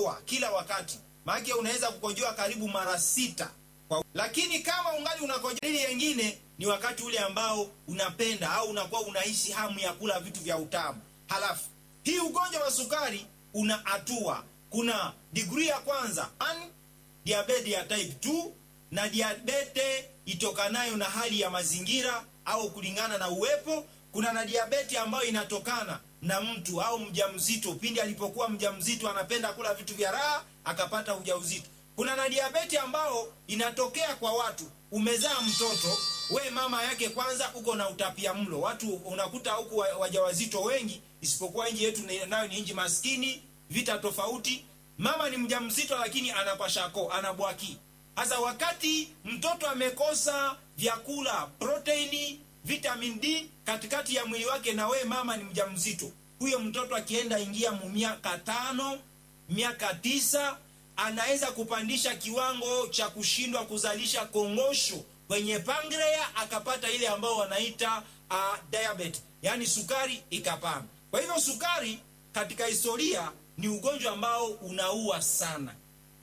kukojoa kila wakati, maana unaweza kukojoa karibu mara sita kwa... lakini kama ungali unakojoa, ile yengine ni wakati ule ambao unapenda au unakuwa unaishi hamu ya kula vitu vya utamu. Halafu hii ugonjwa wa sukari una hatua, kuna degree ya kwanza diabete ya type 2 na diabete itokanayo na hali ya mazingira au kulingana na uwepo. Kuna na diabeti ambayo inatokana na mtu au mjamzito, pindi alipokuwa mjamzito anapenda kula vitu vya raha akapata ujauzito. Kuna na diabeti ambao inatokea kwa watu, umezaa mtoto we mama yake kwanza uko na utapia mlo. Watu unakuta huku wajawazito wengi, isipokuwa nchi yetu nayo ni nchi maskini, vita tofauti. Mama ni mjamzito lakini anapashako anabwaki Sasa wakati mtoto amekosa vyakula, proteini, vitamin D katikati ya mwili wake, na we mama ni mjamzito, huyo mtoto akienda ingia mu miaka tano, miaka tisa, anaweza kupandisha kiwango cha kushindwa kuzalisha kongosho kwenye pankrea, akapata ile ambao wanaita uh, diabetes, yaani sukari ikapanda. Kwa hivyo sukari katika historia ni ugonjwa ambao unaua sana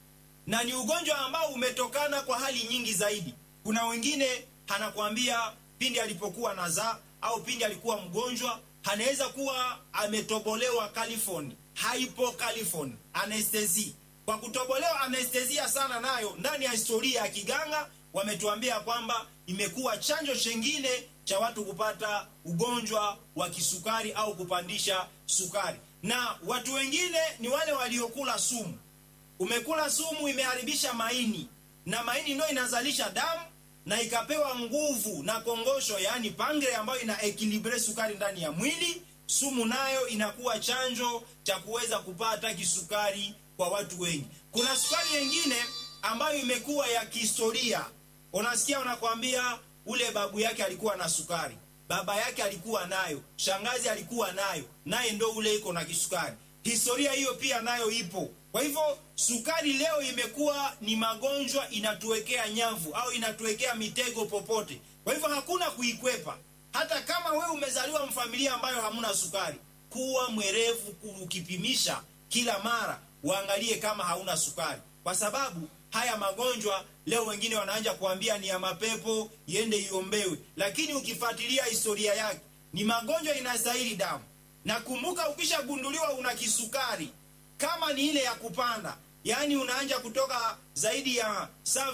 na ni ugonjwa ambao umetokana kwa hali nyingi zaidi. Kuna wengine anakuambia pindi alipokuwa nazaa au pindi alikuwa mgonjwa, anaweza kuwa ametobolewa califoni, hypocalifoni, anestesi. Kwa kutobolewa anestesia sana, nayo ndani ya historia ya kiganga wametuambia kwamba imekuwa chanjo chengine cha watu kupata ugonjwa wa kisukari au kupandisha sukari. Na watu wengine ni wale waliokula sumu umekula sumu imeharibisha maini, na maini ndio inazalisha damu na ikapewa nguvu na kongosho, yaani pangre, ambayo ina ekilibre sukari ndani ya mwili. Sumu nayo inakuwa chanjo cha kuweza kupata kisukari kwa watu wengi. Kuna sukari nyingine ambayo imekuwa ya kihistoria. Unasikia wanakwambia ule babu yake alikuwa na sukari, baba yake alikuwa nayo, shangazi alikuwa nayo, naye ndo ule iko na kisukari. Historia hiyo pia nayo ipo. Kwa hivyo sukari leo imekuwa ni magonjwa, inatuwekea nyavu au inatuwekea mitego popote. Kwa hivyo hakuna kuikwepa. Hata kama wewe umezaliwa mfamilia ambayo hamuna sukari, kuwa mwerevu ukipimisha kila mara, uangalie kama hauna sukari, kwa sababu haya magonjwa leo wengine wanaanza kuambia ni ya mapepo, iende iombewe, lakini ukifuatilia historia yake ni magonjwa inastahili damu. Na kumbuka, ukishagunduliwa una kisukari kama ni ile ya kupanda, yaani unaanja kutoka zaidi ya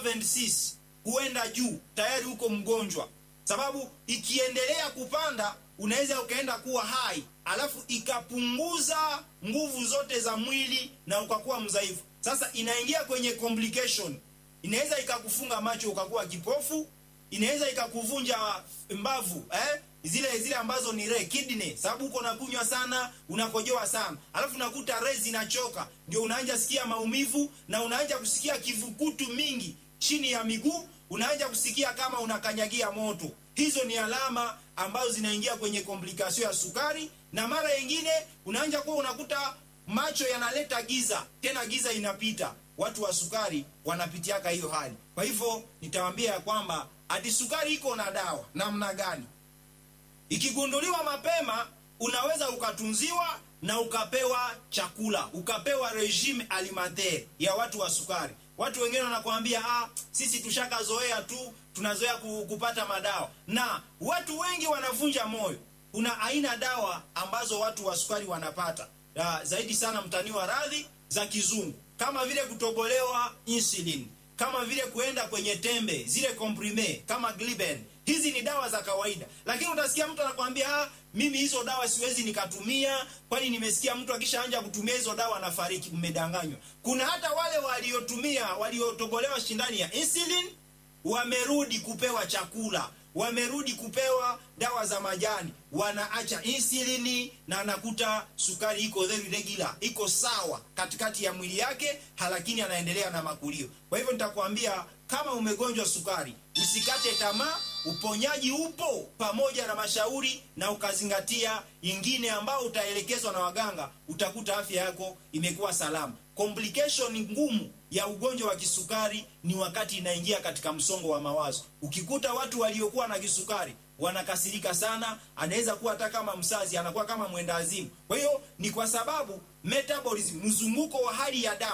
76 kuenda juu, tayari uko mgonjwa, sababu ikiendelea kupanda unaweza ukaenda kuwa hai, alafu ikapunguza nguvu zote za mwili na ukakuwa mdhaifu. Sasa inaingia kwenye complication, inaweza ikakufunga macho ukakuwa kipofu, inaweza ikakuvunja mbavu eh? zile zile ambazo ni re kidney, sababu uko nakunywa sana, unakojoa sana, alafu unakuta re zinachoka, ndio unaanza sikia maumivu na unaanza kusikia kivukutu mingi chini ya miguu, unaanza kusikia kama unakanyagia moto. Hizo ni alama ambazo zinaingia kwenye komplikasio ya sukari, na mara nyingine unaanza kuwa unakuta macho yanaleta giza, tena giza inapita. Watu wa sukari wanapitiaka hiyo hali. Kwa hivyo nitawaambia ya kwamba ati sukari iko na dawa namna gani? Ikigunduliwa mapema unaweza ukatunziwa na ukapewa chakula, ukapewa regime alimentaire ya watu wa sukari. Watu wengine wanakuambia ah, sisi tushakazoea tu, tunazoea kupata madawa, na watu wengi wanavunja moyo. Kuna aina dawa ambazo watu wa sukari wanapata ya, zaidi sana mtani wa radhi za kizungu, kama vile kutobolewa insulin, kama vile kuenda kwenye tembe zile comprime kama Gliben hizi ni dawa za kawaida, lakini utasikia mtu anakwambia ah, mimi hizo dawa siwezi nikatumia, kwani nimesikia mtu akishaanja kutumia hizo dawa anafariki. Mmedanganywa. Kuna hata wale waliotumia waliotobolewa shindani ya insulin wamerudi kupewa chakula, wamerudi kupewa dawa za majani, wanaacha insulini na anakuta sukari iko very regular, iko sawa katikati ya mwili yake, lakini anaendelea na makulio. Kwa hivyo nitakwambia kama umegonjwa sukari, usikate tamaa. Uponyaji upo pamoja na mashauri, na ukazingatia ingine ambao utaelekezwa na waganga, utakuta afya yako imekuwa salama. Complication ngumu ya ugonjwa wa kisukari ni wakati inaingia katika msongo wa mawazo. Ukikuta watu waliokuwa na kisukari wanakasirika sana, anaweza kuwa hata kama msazi, anakuwa kama mwenda azimu. Kwa hiyo ni kwa sababu metabolism, mzunguko wa hali ya damu